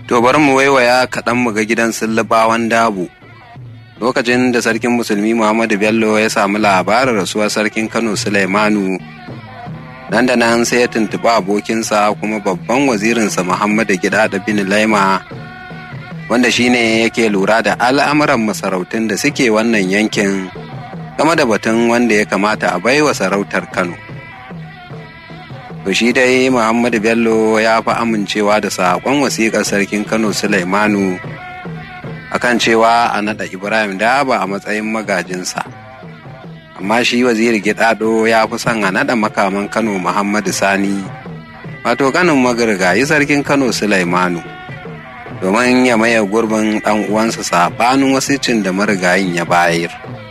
To bari mu waiwaya kaɗan mu ga gidan sullubawan dabo. Lokacin da sarkin musulmi Muhammadu Bello ya samu labarin rasuwar sarkin Kano Sulaimanu, nan da nan sai ya tuntuɓi abokinsa kuma babban wazirinsa Muhammadu Gidada bin Laima, wanda shine yake lura da al'amuran masarautun da suke wannan yankin game da batun wanda ya kamata a baiwa sarautar Kano. To shi dai Muhammadu Bello ya fi amincewa da saƙon wasiƙar sarkin Kano Sulaimanu akan cewa a naɗa Ibrahim Daba a matsayin magajinsa. Amma shi waziri Gidado ya fi son a naɗa makaman Kano Muhammadu Sani, wato kanin magirgayi sarkin Kano Sulaimanu, domin ya maye gurbin ɗan uwansa saɓanin wasicin da marigayin ya bayar.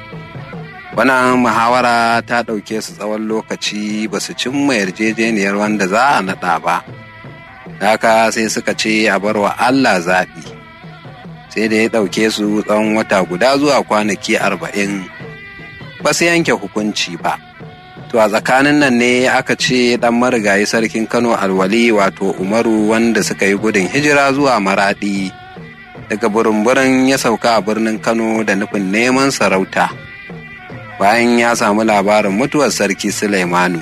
wannan muhawara ta ɗauke su tsawon lokaci ba su cimma yarjejeniyar wanda za a naɗa ba haka sai suka ce a bar wa Allah zaɓi sai da ya ɗauke su tsawon wata guda zuwa kwanaki arba'in ba su yanke hukunci ba to a tsakanin nan ne aka ce ɗan marigayi sarkin kano alwali wato umaru wanda suka yi gudun hijira zuwa maraɗi daga burin ya sauka a birnin kano da nufin neman sarauta bayan ya samu labarin mutuwar sarki Sulaimanu.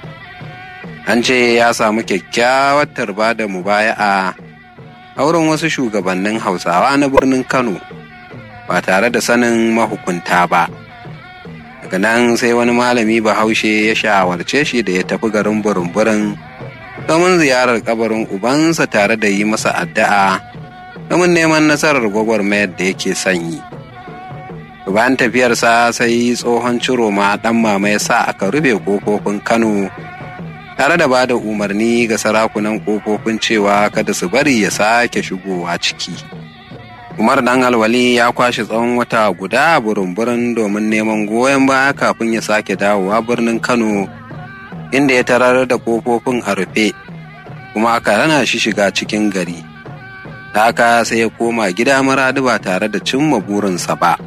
An ce ya samu kyakkyawar tarba da mubaya'a a wurin wasu shugabannin Hausawa na birnin Kano ba tare da sanin mahukunta ba. Daga nan sai wani malami bahaushe ya shawarce shi da ya tafi garin burin-burin domin ziyarar kabarin ubansa tare da yi masa addu'a domin neman nasarar gwagwarmayar da yake sanyi. bayan tafiyarsa sai tsohon ciroma ɗan mama ya sa aka rufe ƙofofin kano tare da ba da umarni ga sarakunan ƙofofin cewa kada su bari ya sake shigowa ciki umar dan alwali ya kwashe tsawon wata guda burin-burin domin neman goyon baya kafin ya sake dawowa birnin kano inda ya tarar da ƙofofin a rufe kuma aka rana shi shiga cikin gari haka sai ya koma gida maradu ba tare da cimma burinsa ba